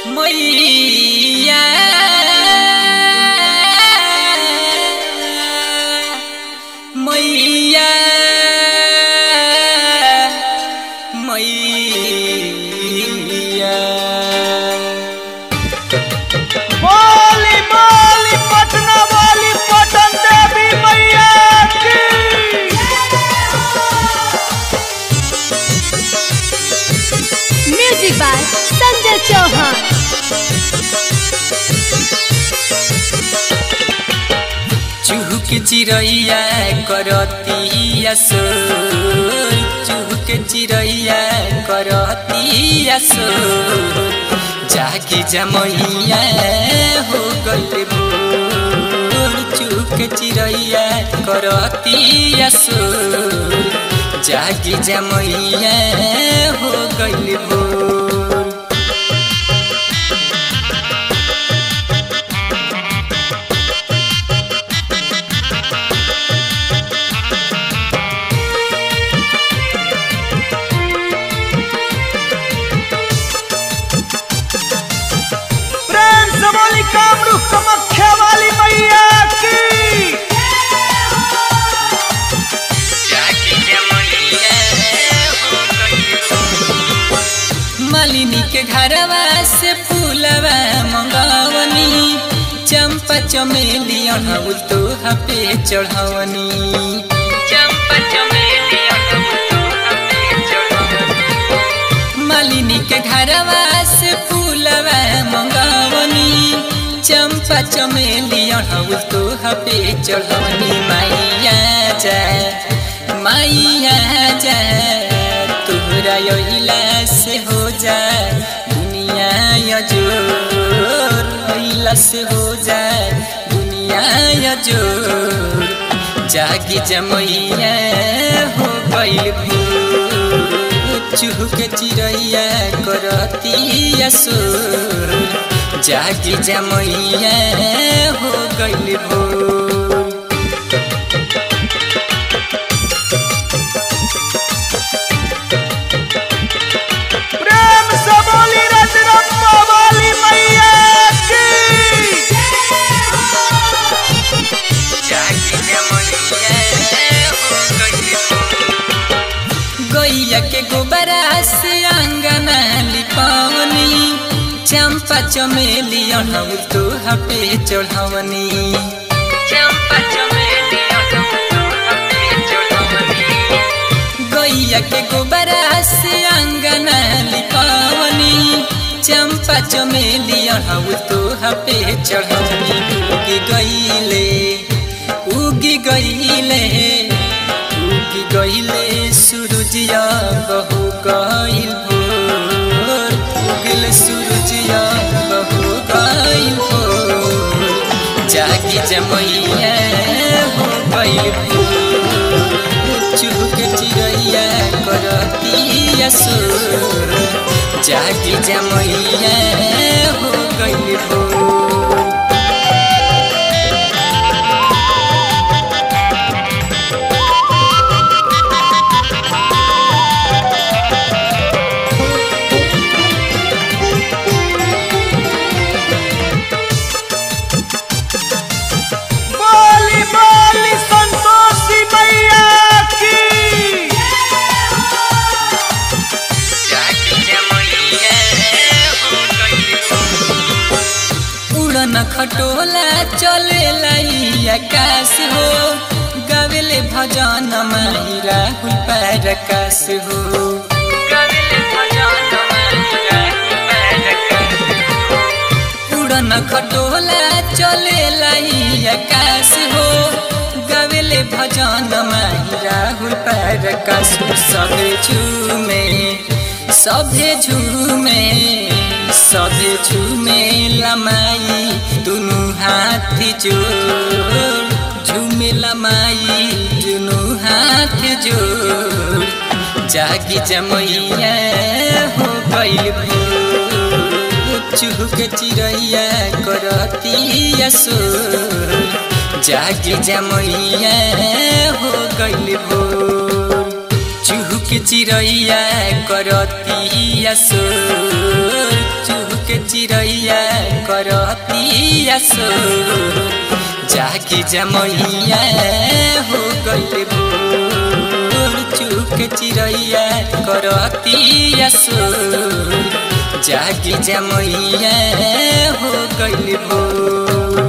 मैया मैया मैया बोली बोली पटना वाली पटन देवी मैया की म्यूजिक बाय संजय चौहान चुहक चिड़ैया करतिया सोर चुहक चिड़ैया करतिया सोर जागी जमैया हो गइल भोर चुहक चिड़ैया करतिया सोर जागी जमैया हो गइल भोर प्रेम से बोली कामरू कमख्या वाली मैया की मालिनी के घरवा से फूलवा मंगावनी चंपा चमेली अढ़ाउल तो पे चढ़ावनी चंपा चमेली अढ़ाउल तोहा पे चढ़ावनी। मालिनी के घरवा से फूलवा मंगावनी चंपा चमेली अढ़ाउल तो पे चढ़ावनी माइया जा माइया जा तोहरा अइला से हो जा दुनिया यजोर अइला से हो जा दुनिया यजोर जागी जमैया हो गइल भोर चुहक चिड़ैया करतिया सोर जागी जमैया हो गइल भोर प्रेम से बोली रजरप्पा वाली मैया की गैया के गोबरा से अंगना लिपावनी चंपा चमेली अढ़ाउल तो पे चढ़ावनी चंपा चमेली अढ़ाउल तोहा पे चढ़ावनी। गैया के गोबरा से अंगना लिपावनी चंपा चमेली अढ़ाउल तो पे चढ़ावनी उगी गईले उगी गईले उगी गईले सूरजिया बहु गईल भोर उगल सूरजिया बहु गईल भोर जागी जमैया हो गईल भोर चुहक चिड़ैया करतिया सोर जागी जमैया हो गईल भोर बोली बोली संतोषी मैया की उड़न खटोला चले आकाश हो गावेले भजन माही राहुल परकाश हो गावेले भजन माही राहुल परकाश हो। उड़न खटोला चले आकाश हो गावेले भजन माही राहुल परकाश हो सभे झूमे सभे झूमे सभे झूमे लमाई दुनु हाथ जोड़ झूमे लमाई दुनु हाथ जोड़ जागी जमैया हो गइल भोर चुहक चिड़ैया करतिया सोर जागी जमैया हो गइल भोर चुहक चिड़ैया करतिया सोर चुहक चिड़ैया करतिया सो जागी जमैया हो गइल भोर चुक चिड़ैया करतिया सो जागी जमैया हो गइल भोर